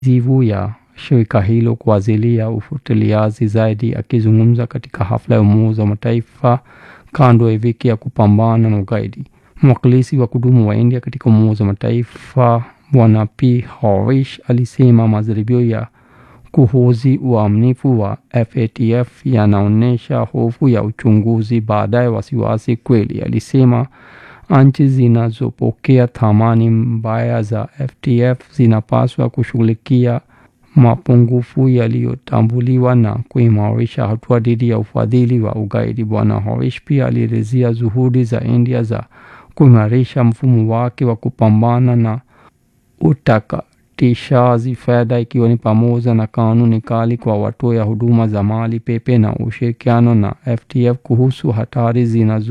zivu ya shirika hilo kwa ajili ya ufuatiliaji zaidi. Akizungumza katika hafla ya Umoja wa Mataifa kando ya wiki ya kupambana na ugaidi, mwakilishi wa kudumu wa India katika Umoja wa Mataifa Bwana P Harish alisema majaribio ya kuhoji uaminifu wa FATF yanaonyesha hofu ya uchunguzi baadaye wasiwasi kweli. Alisema nchi zinazopokea thamani mbaya za FATF zinapaswa kushughulikia mapungufu yaliyotambuliwa na kuimarisha hatua dhidi ya ufadhili wa ugaidi. Bwana Harish pia alielezea juhudi za India za kuimarisha mfumo wake wa kupambana na utakatishaji fedha ikiwa ni pamoja na kanuni kali kwa watoa huduma za mali pepe na ushirikiano na FATF kuhusu hatari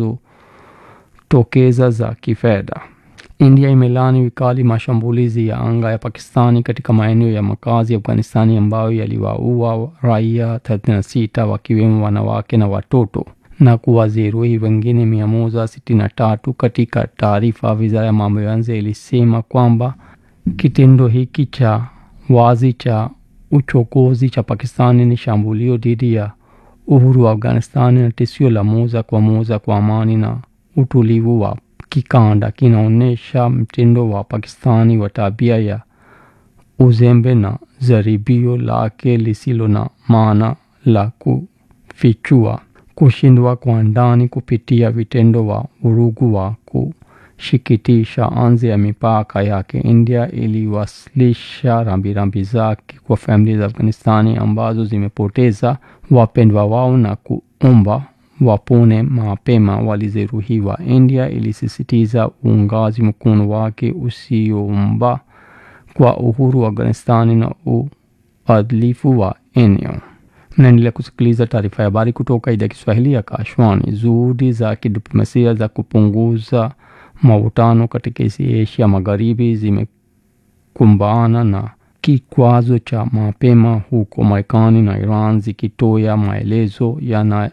zinazotokeza za kifedha. India imelani vikali mashambulizi ya anga ya Pakistani katika maeneo ya makazi ya Afghanistani ambayo yaliwaua raia 36 wakiwemo wanawake na watoto na kuwajeruhi wengine 163. Katika taarifa, wizara ya mambo ya nje ilisema kwamba kitendo hiki cha wazi cha uchokozi cha Pakistani ni shambulio dhidi ya uhuru wa Afghanistani na tishio la moja kwa moja kwa amani na utulivu wa kikanda. Kinaonyesha mtindo wa Pakistani wa tabia ya uzembe na jaribio lake lisilo na maana la kufichua kushindwa kwa ndani kupitia vitendo wa vurugu wa kushikitisha nje ya mipaka yake. India iliwasilisha rambirambi zake kwa familia za Afghanistani ambazo zimepoteza wapendwa wao na kuomba wapone mapema walijeruhiwa. India ilisisitiza uungaji mkono wake usiomba kwa uhuru wa Afghanistani na uadilifu wa eneo. Mnaendelea kusikiliza taarifa ya habari kutoka idhaa ya Kiswahili ya Kashwani. Juhudi za kidiplomasia za kupunguza mavutano katika Asia Magharibi zimekumbana na kikwazo cha mapema huko Marekani na Iran zikitoa maelezo yana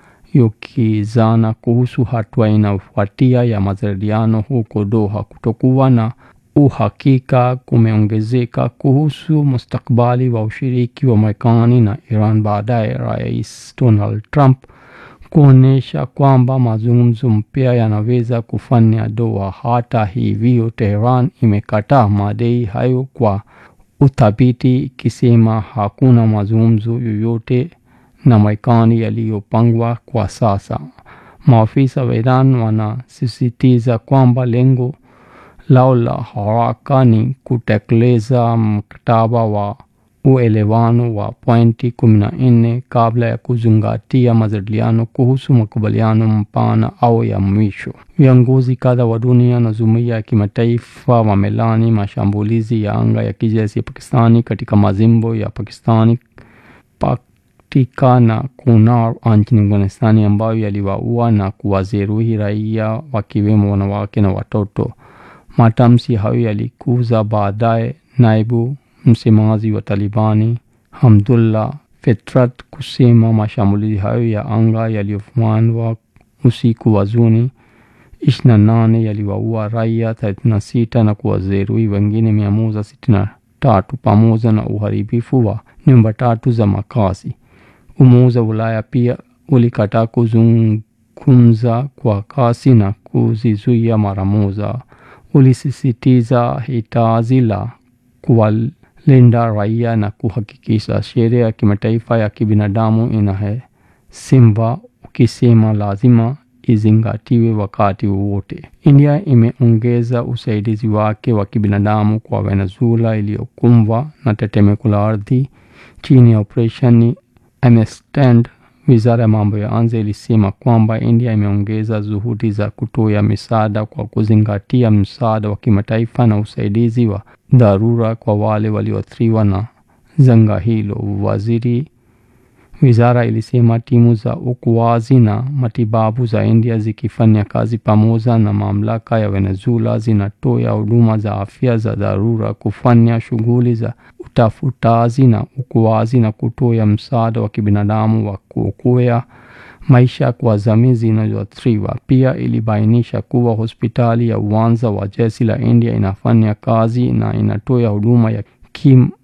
yokizana kuhusu hatua inayofuatia ya majadiliano huko Doha. Kutokuwa na uhakika kumeongezeka kuhusu mustakabali wa ushiriki wa Marekani na Iran baadaye Rais Donald Trump kuonyesha kwamba mazungumzo mpya yanaweza kufanya Doha. Hata hivyo, Tehran imekataa madai hayo kwa uthabiti, ikisema hakuna mazungumzo yoyote na Marekani yaliyopangwa kwa sasa. Maafisa wa Iran wanasisitiza kwamba lengo lao la haraka ni kutekeleza mkataba wa uelewano wa pointi kumi na nne kabla ya kuzingatia majadiliano kuhusu makubaliano mpana au ya mwisho. Viongozi kadha wa dunia na jumuiya ya kimataifa wamelani mashambulizi ya anga ya kijeshi ya Pakistani katika majimbo ya Pakistani Paktika na Kunar nchini Afghanistani ambayo yaliwaua na kuwajeruhi raia wakiwemo wanawake na watoto. Matamshi hayo yalikuza baadaye naibu msemaji wa Talibani Hamdullah Fitrat kusema mashambulizi hayo ya anga yaliyofanywa usiku wa Juni 28 yaliwaua raia 36 na kuwajeruhi wengine 163 pamoja na uharibifu wa nyumba tatu za makazi. Umoja wa Ulaya pia ulikataa kuzungumza kwa kasi na kuzizuia mara moja. Ulisisitiza hitaji la kuwalinda raia na kuhakikisha sheria ya kimataifa ya kibinadamu inaheshimiwa, ukisema lazima izingatiwe wakati wowote. India imeongeza usaidizi wake wa kibinadamu kwa Venezuela iliyokumbwa na tetemeko la ardhi chini ya operesheni Amistad. Wizara ya mambo ya nje ilisema kwamba India imeongeza juhudi za kutoa misaada kwa kuzingatia msaada wa kimataifa na usaidizi wa dharura kwa wale walioathiriwa na janga hilo. Waziri wizara ilisema timu za uokoaji na matibabu za India zikifanya kazi pamoja na mamlaka ya Venezuela zinatoa huduma za afya za dharura, kufanya shughuli za utafutaji na uokoaji na kutoa msaada wa kibinadamu wa kuokoa maisha kwa jamii zinazoathiriwa. Pia ilibainisha kuwa hospitali ya uwanja wa jeshi la India inafanya kazi na inatoa huduma ya kim